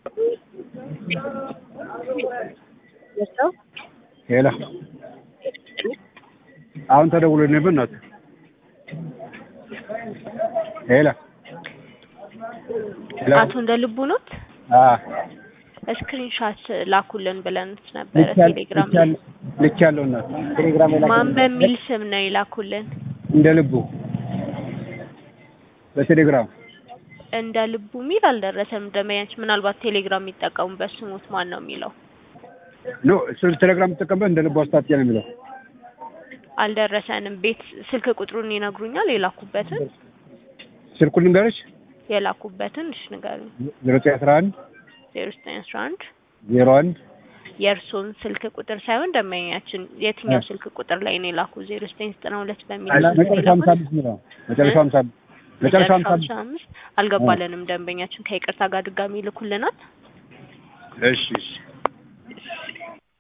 ሄላ አሁን ተደውሎ ነበር እናት ሄላ ሄላ አቶ እንደ ልቡ ኖት አ ስክሪንሻት ላኩልን ብለንት ነበረ ቴሌግራም ላይ ልክ ያለው እናት ቴሌግራም ላይ ማን በሚል ስም ነው የላኩልን? እንደ ልቡ በቴሌግራም እንደ ልቡ ሚል አልደረሰም። ደመያች ምናልባት ቴሌግራም የሚጠቀሙበት ስሙት ማን ነው የሚለው ኖ እሱ ቴሌግራም ተጠቀምበት እንደ ልቡ አስታጥቂያ ነው የሚለው አልደረሰንም። ቤት ስልክ ቁጥሩን ይነግሩኛል? የላኩበትን ስልኩን ልንገርሽ የላኩበትን እሺ ንገሩኝ። ዜሮ ዘጠኝ አስራ አንድ ዜሮ ዘጠኝ አስራ አንድ ዜሮ አንድ የእርሶን ስልክ ቁጥር ሳይሆን ደመኛችን የትኛው ስልክ ቁጥር ላይ ነው የላኩ? ዜሮ ዘጠኝ ዘጠና ሁለት በሚል ስልክ ነው መጨረሻ ሀምሳ የላኩት? አምስት ነው መጨረሻ ሀምሳ አምስት መጨረሻ ሀምሳ አምስት ሀምሳ አምስት አልገባለንም። ደንበኛችን ከይቅርታ ጋር ድጋሚ ይልኩልናል። እሺ እሺ